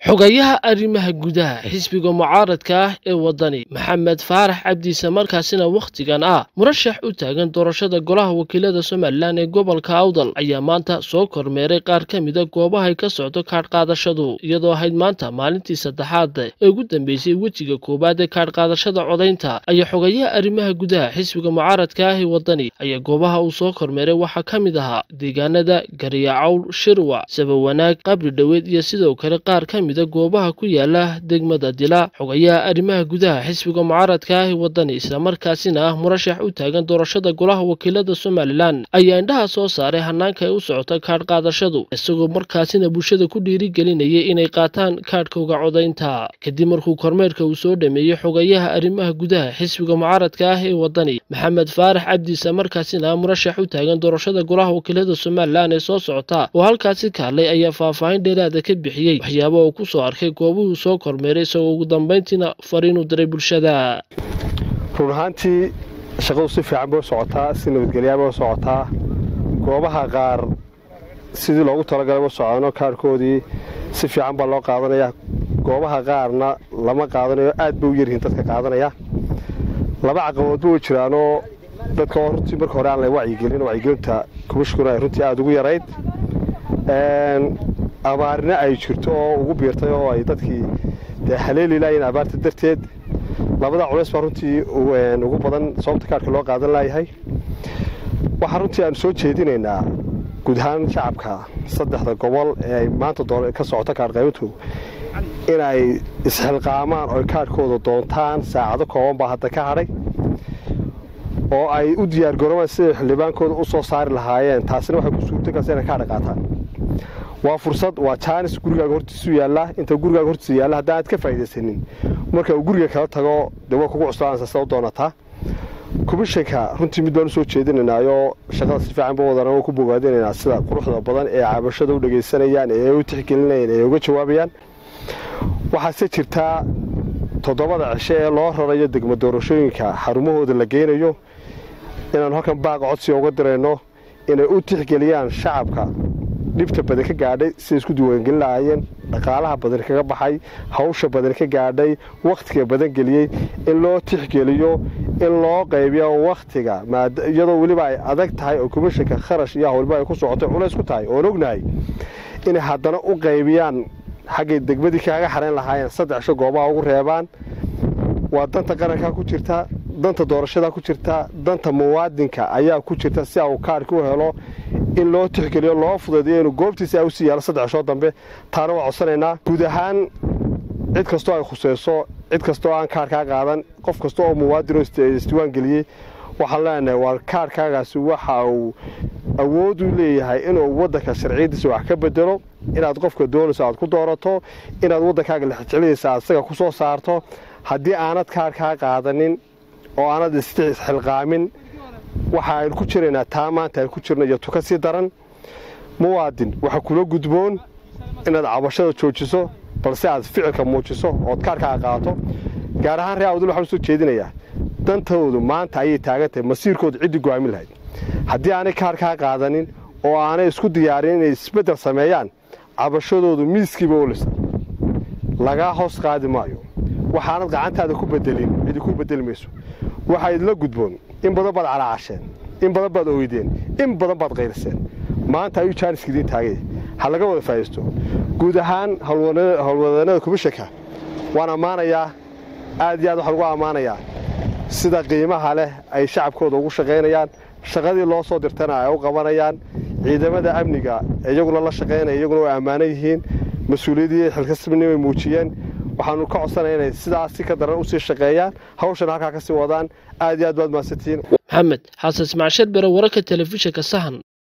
xogayaha arrimaha gudaha xisbiga mucaaradka ah ee waddani maxamed faarax cabdiise markaasina wakhtigan ah murashax u taagan doorashada golaha wakiilada somalilan ee gobolka awdal ayaa maanta soo kormeeray qaar ka mida goobahay ka socdo kaadh qaadashadu iyadoo ahayd maanta maalintii saddexaad ee ugu dambeysay wejiga koowaad ee kaadh qaadashada codaynta ayaa xogayaha arrimaha gudaha xisbiga mucaaradka ah ee waddani ayaa goobaha uu soo kormeeray waxaa ka mid ahaa deegaanada garyacawl shirwac sabawanaag qabri dhoweed iyo sidoo kale qaar ka mida goobaha ku yaala degmada dila xogayaha arrimaha gudaha xisbiga mucaaradka ah ee waddani islamarkaasina ah murashax u taagan doorashada golaha wakiilada somalilan ayaa indhaha soo saaray hanaanka ay u socota kaadh qaadashadu isagoo markaasina bulshada ku dhiirigelinayay inay qaataan kaadhkooga codaynta kadib markuu kormeerka uu soo dhameeyey xogayaha arrimaha gudaha xisbiga mucaaradka ah ee waddani maxamed faarax cabdiise markaasina ah murashax u taagan doorashada golaha wakiilada somalilan ee soo socota oo halkaasi ka hadlay ayaa faahfaahin dheeraada ka bixiyey waxyaaba uu ku soo arkay goobuhuu soo kormeeray isagoo ugu dambayntiina fariinuu diray bulshada run ahaantii shaqadu si fiican bay u socotaa si nabadgelyaa bay u socotaa goobaha qaar sidii loogu talagalay u socono kaarhkoodii si fiican baa loo qaadanaya goobaha qaarna lama qaadanayo aad bay u yaryihiin dadka qaadanaya laba caqaboodba way jiraanoo dadka oo runtii marka hore aan la wacyigelin wacyigelinta kumishkuna ay runtii aada ugu yarayd abaarina ay jirto oo ugu biirtay oo ay dadkii dee haleeli laayeen abaarta darteed labada culays baa runtii ugu badan sababta kaarhka loo qaadan laayahay waxaa runtii aanu soo jeedinaynaa guud ahaan shacabka saddexda gobol ee ay maanta ka socoto kaarhqaybintu inay isxilqaamaan oo kaarhkooda doontaan saacado kooban baa hadda ka hadhay oo ay u diyaargaroobaan siday xildhibaankooda u soo saari lahaayeen taasina waxay ku suurtagalsa inay kaadha qaataan waa fursad waa jaanis gurigaaga hortiisu yaallaa inta gurigaaga hortiisa yaalla haddaan aad ka faa'idaysanin marka uu guriga kala tago dee waa kugu cuslaanaysa sida u doonataa komishanka runtii mid baan u soo jeedinaynaayoo shaqada si fiican ba wadana waa ku bogaadinaynaa sida quruxda badan ee cabashada u dhegaysanayaan ee u tixgelinayaan ee uga jawaabayaan waxaase jirtaa toddobada cishe ee loo rarayo degmo doorashooyinka xarumahooda la geynayo inaanu halkan baaqa codsiga uga dirayno inay u tixgeliyaan shacabka dhibta badan ka gaadhay siday isku diiwaangelin lahaayeen dhaqaalaha badan kaga baxay hawsha badan ka gaadhay wakhtiga badan geliyey in loo tixgeliyo in loo qaybiyo wakhtiga iyadoo weliba ay adag tahay oo komishanka kharash iyo hawlba ay ku socotay culays ku tahay oon ognahay inay haddana u qaybiyaan xaggay degmadii kaaga xarayn lahaayeen saddex sho goobaha ugu reebaan waa danta qarankaa ku jirta danta doorashadaa ku jirta danta muwaadinka ayaa ku jirta si uu kaarhka u helo in loo tixgeliyo loo fudaydiyo inuu goobtiisa a usii yaalo saddex shoo dambe taana waa codsanaynaa guud ahaan cid kastoo ay khusayso cid kastoo aan kaarhkaa qaadan qof kasta oo muwaadinoo isdiiwaan geliyey waxaan leenahay waa kaarhkaagaasi waxa uu awood u leeyahay inuu waddanka sharciyadiisa wax ka bedelo inaad qofka doonayso aad ku doorato inaad waddankaaga lexjecladiisa aad isaga ku soo saarto haddii aanad kaarhkaa qaadanin oo aanad isxilqaamin waxa aynu ku jiraynaa taa maanta aynu ku jirno iyo tuka sii daran muwaadin waxaa kula gudboon inaad cabashada joojiso balse aad ficilka muujiso ood kaarhkaa qaato gaar ahaan ree awdal waxaan usoo jeedinayaa dantoodu maanta ayay taagan tahay masiirkoodu ciddii go'aamin lahayd haddii aanay kaarhkaa qaadanin oo aanay isku diyaarin inay isbeddel sameeyaan cabashadoodu miiskiiba olisa lagaa hoos qaadi maayo waxaanad gacantaada ku bedelin cidi ku bedeli mayso waxaa idinla gudboon in badan baad calaacasheen in badan baad ogeydeen in badan baad qayriseen maanta ayuu jaaniska idiin taagay ha laga wada faa'idaysto guud ahaan howlwadeennada komishanka waan ammaanayaa aad iyo aad waxaan ugu ammaanayaa sida qiimaha leh ay shacabkooda ugu shaqaynayaan shaqadii loo soo dirtana ay u qabanayaan ciidamada amniga iyaguna la shaqaynaya iyaguna way ammaanan yihiin mas-uuliyadii xilkasnimay muujiyeen waxaanu ka codsanaya inay sidaas si ka daran usii shaqeeyaan hawshana halkaa ka sii wadaan aad iyo aad baad mahadsantihiin maxamed xasan ismacsheer bere wararka telefishinka sahan